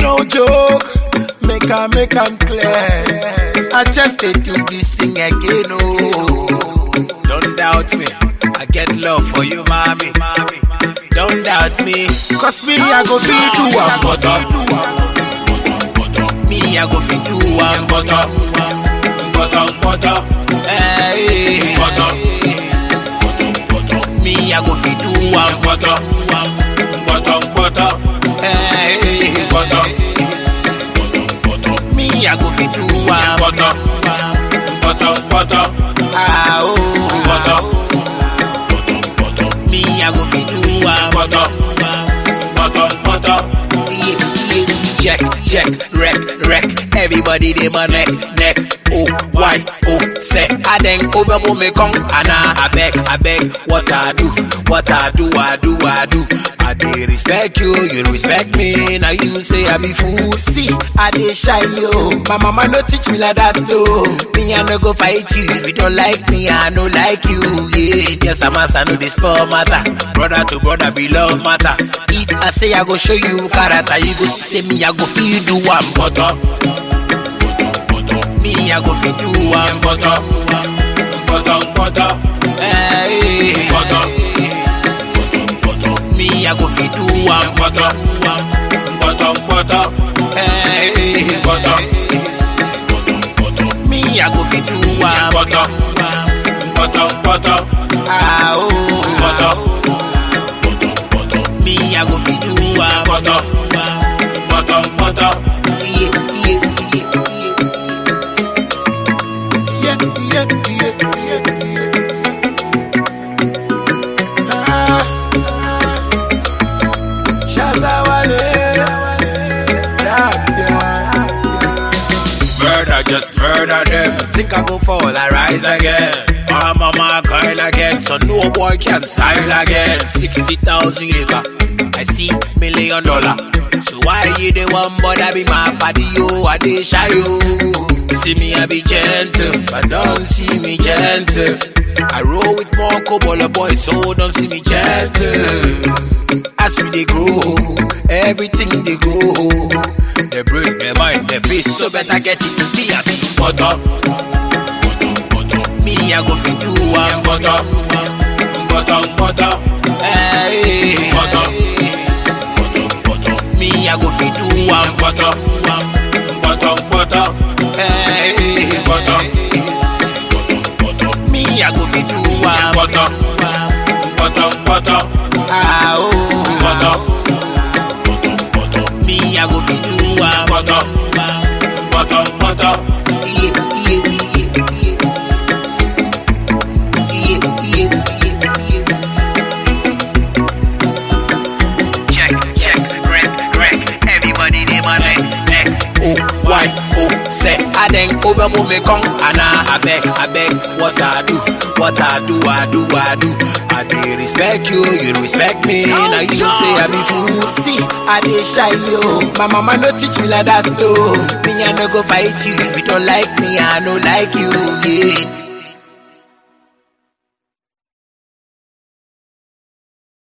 No joke, make I make am clear. I just dey do this thing again, oh. Don't doubt me, I get love for you, mommy. Don't doubt me, cause me I go feel do one butter. Me I go feel do one butter, butter, butter. Hey, butter. Me I go feel do one butter, butter, butter. Hey, butter. Me I go feel do one butter, butter, butter. Ah oh, butter. Me I go feel do one butter, butter, butter. Yeah, yeah. Check, check, wreck, wreck. Everybody dey my neck, neck. Oh, why, oh, say. I then over me come, and I beg, I beg. What I do, what I do, I do, I do. I dey respect you, you respect me. Now you say I be fool. See, I dey shy yo. My mama no teach me like that though. Me I no go fight you. If you don't like me, I no like you. Yeah, yes I'm a son of this small matter. Brother to brother be love matter. If I say I go show you character, you go see me I go feel do one butter. Me I go feel do one butter, butter, butter. Hey, butter. Me I go feel do one butter, butter, butter. Hey, butter. Me I go feel do one butter, butter, butter. Ah oh, butter. Me I go feel do one butter, butter, butter. Yeah, yeah, yeah, yeah. Yeah, yeah, yeah, yeah. Ah. Shazawale. Yeah, yeah. Murder, just murder them. Think I go fall, I rise again. I'm on my girl again, so no boy can style again. 60,000 acre, I see million dollar. So why you the one bother be my body, yo, I dey shy, yo. See me, I be gentle, but don't see me gentle. I roll with more cobble boys, so don't see me gentle. As we they grow, everything they grow. They break their mind, their face, so better get it to be a big butter. Me, I go fit do one butter, butter, butter. Hey, butter. Me, I go fit do one butter, butter, butter. Hey, butter. Me, I go fit do one butter, butter, butter. Ah oh, butter. Me, I go fit do one butter, butter, butter. Yeah, yeah, yeah, yeah. Yeah, yeah, yeah, yeah. Check, check, wreck, wreck. Everybody dey my neck, neck. Oh, why, oh, say. I then over me come, and I, I beg, I beg. What I do, what I do, I do, I do. I dey respect you, you respect me. Now you say I be fool. See, I dey shy yo. My mama no teach me like that though. Me I no go fight you. If you don't like me, I no like you. Yeah.